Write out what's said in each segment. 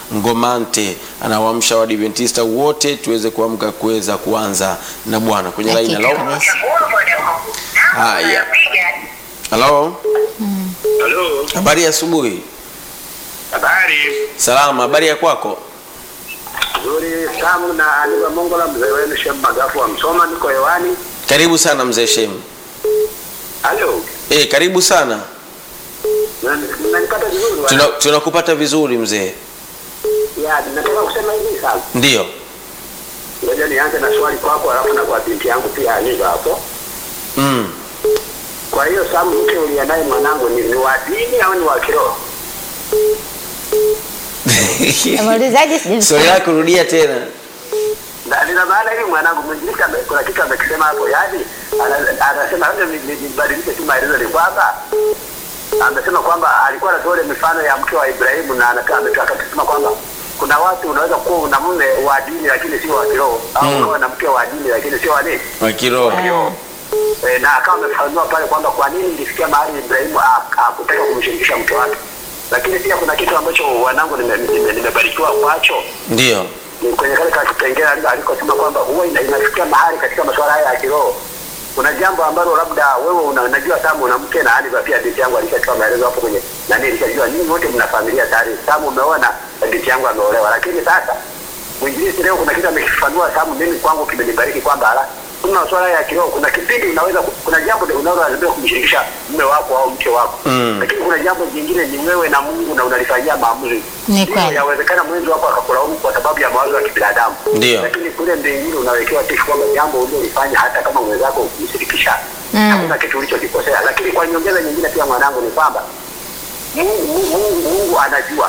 Ngomante anawaamsha Waadventista wote tuweze kuamka kuweza kuanza na Bwana kwenye laini. Hakika Halo, kabisa. haya, halo, Halo, habari ya asubuhi. habari Salama, habari ya kwako? nzuri. Samu na Aniva Mongola, mzee wenu Shem Magafu wa Msoma, niko hewani. Karibu sana mzee Shemu. Halo, Eh, karibu sana. Na- mnanipata vizuri? bwana? Tuna- Tunakupata vizuri mzee. Ya, nataka kusema hivi sasa. Ndiyo. Ngoja nianze na swali kwako, alafu na kwa binti yangu pia Aniva hapo. Mm. Kwa hiyo Samu, mke uliye naye mwanangu ni, ni wa dini au ni wa kiroho? Muulizaji sijui. Swali lako rudia tena. Na nina maana hivi mwanangu mwinjilisi ame- kuna kitu amekisema hapo, yaani ana- anasema labda ni- ni- nibadilishe tu maelezo, ni kwamba amesema kwamba alikuwa anatoa ile mifano ya mke wa Ibrahimu na anatoa- ametoa akasema kwamba kuna watu unaweza kuwa una mume wa dini lakini sio wa kiroho au Mm. ukawa na mke wa dini lakini sio wa nini Wa kiroho. kiroho. E, na akawa amefafanua pale kwamba kwa nini ilifikia mahali Ibrahimu ha- hakutaka kumshirikisha mke wake, lakini pia kuna kitu ambacho wanangu nimebarikiwa nime, nimebarikiwa kwacho Ndiyo. ni kwenye kale ka kipengele ali- alikosema kwamba huwa ina- inafikia mahali katika masuala haya ya kiroho kuna jambo ambalo labda wewe una- unajua Samu una mke na Aniva pia binti yangu alishatoa maelezo hapo kwenye nani, alishajua ninyi wote mna familia tayari. Samu umeona na binti yangu ameolewa, lakini sasa mwinjilisi leo kuna kitu amekifanua Samu, mimi kwangu kimenibariki kwamba ala, kuna masuala ya kiroho, kuna kipindi unaweza ku- kuna jambo unalolazimika kumshirikisha mume wako au mke wako Mm. lakini kuna jambo jingine ni wewe na Mungu na unalifanyia maamuzi. Ni Hivyo kweli. Yawezekana mwenzi wako akakulaumu kwa sababu ya mawazo ya kibinadamu, Ndiyo. lakini kule mbinguni unawekewa tifu kwamba jambo ulilofanya hata kama mwenzako ukimshirikisha Mm. hakuna kitu ulichokikosea. Lakini kwa nyongeza nyingine pia mwanangu ni kwamba Mungu, Mungu, Mungu, Mungu anajua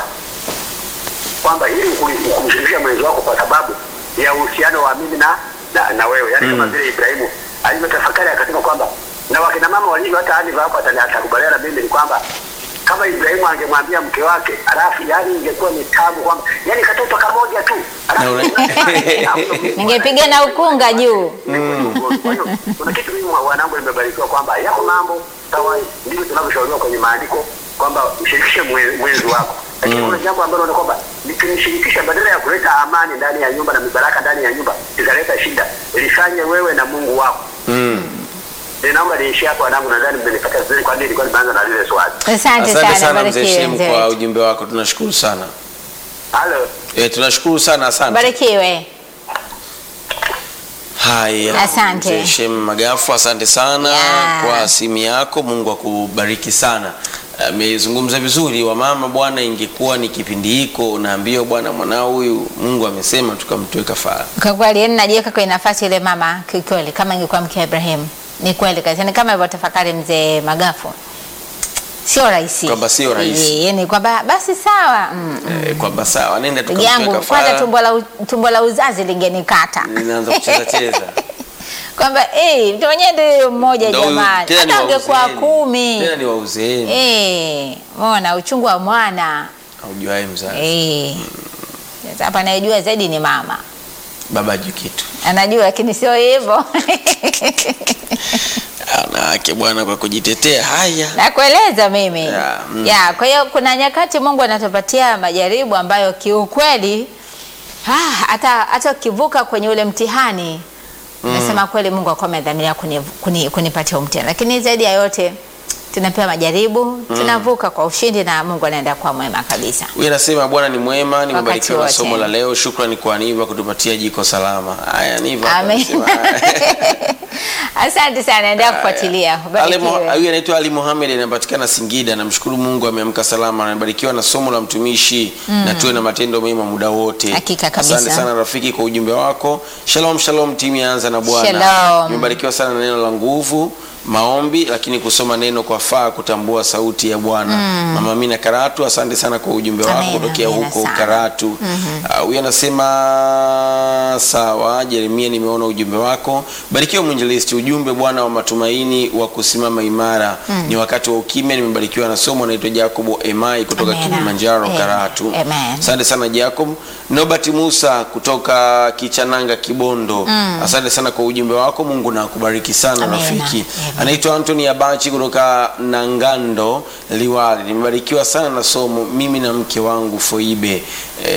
kwamba ili ukuli- kumshirikisha mwenzi wako kwa sababu ya uhusiano wa mimi na, na, na wewe yaani kama Mm. vile Ibrahimu alivyotafakari akasema kwamba na wakina mama walivyo hata Aniva hapo atani- atakubaliana na mimi ni kwamba kama Ibrahimu angemwambia mke wake alafu yani ingekuwa ni tabu kwamba yani katoto kamoja tu Na alafu ule- Ningepiga na ukunga juu. kwa hiyo kuna kitu mimi wanangu nimebarikiwa kwamba yako mambo sawa, ndivyo tunavyoshauriwa kwenye maandiko kwamba mshirikishe mwe- mwenzi wako, lakini kuna jambo ambalo ni kwamba nikimshirikisha, badala ya kuleta amani ndani ya nyumba na mibaraka ndani ya nyumba, italeta shida, lifanye wewe na Mungu wako. Mm. Ninaomba niishie hapo wanangu, nadhani mmenipata vizuri, kwani nilikuwa nimeanza na lile swali. Asante Asante sana, sana mzee barikiwe Shemu mzee kwa wetu. ujumbe wako, tunashukuru sana. Halo, Eh, tunashukuru sana, asante. Barikiwe. Haya, Asante. Mzee Shem Magafu, asante sana Yeah. kwa simu yako. Mungu akubariki sana. Amezungumza vizuri. Wamama bwana, ingekuwa ni kipindi hiko unaambiwa bwana, mwanao huyu Mungu amesema tukamtoe kafara. Kwa kweli yani najiweka kwenye nafasi ile mama kikweli, kama ingekuwa mke wa Ibrahim. Ni kweli kabisa, ni kama alivyotafakari mzee Magafu, sio rahisi, Kwamba sio rahisi. Eh, yani kwamba basi sawa mm. Eh, kwamba sawa, nenda Ndugu tukamtoe yangu kwanza kafara. tumbo la, u- tumbo la uzazi lingenikata Ninaanza kucheza cheza. kwamba eh, mtu mwenyewe ndio mmoja Ndio huyu, jamani, tena ni hata wa ungekuwa uzeeni. kumi Tena ni wa uzeeni. eh, mona uchungu wa mwana Haujuae mzazi. eh. Sasa hapa anayejua zaidi ni mama, Baba hajui kitu. anajua lakini sio hivyo Wanawake bwana, kwa kujitetea haya. nakueleza mimi Ya, mm. ya kwa hiyo kuna nyakati Mungu anatupatia majaribu ambayo kiukweli ah, hata hata ukivuka kwenye ule mtihani nasema kweli Mungu akuwa amedhamiria kuni, kuni, kunipatia mtihani, lakini zaidi ya yote tunapewa majaribu tunavuka kwa ushindi na Mungu anaenda kuwa mwema kabisa. Huyu anasema Bwana ni mwema, nimebarikiwa na wote. somo la leo. Shukrani kwa Niva kutupatia jiko salama. Haya, Niva. hapa Amen. anasema, haya. Asante sana, endelea kufuatilia. Ali Mo- Ubarikiwe. Huyu anaitwa Ali Mohamed anapatikana Singida. Namshukuru Mungu ameamka salama, anabarikiwa na somo la mtumishi na tuwe na matendo mema muda wote. Hakika kabisa. Asante sana rafiki kwa ujumbe wako. Shalom shalom, timu yaanza na Bwana. Shalom. Nimebarikiwa sana na neno la nguvu maombi lakini kusoma neno kwa faa kutambua sauti ya Bwana. Mama Amina Karatu, asante sana kwa ujumbe wako Amina, kutokea amina huko sana. Karatu. Ah, Huyu anasema sawa, Jeremia, nimeona ujumbe wako. Barikiwa mwinjilisti, ujumbe Bwana wa matumaini wa kusimama imara. Ni wakati wa ukimya. Nimebarikiwa na somo, naitwa Jacobo Emai kutoka Amina. Kilimanjaro Amen. Karatu. Amen. Asante sana Jacob. Nobert Musa kutoka Kichananga Kibondo. Asante sana kwa ujumbe wako. Mungu na akubariki sana Amina. rafiki. Amen. Anaitwa Anthony Abachi kutoka Nangando Liwali. Nimebarikiwa sana na somo mimi na mke wangu Foibe. Eh,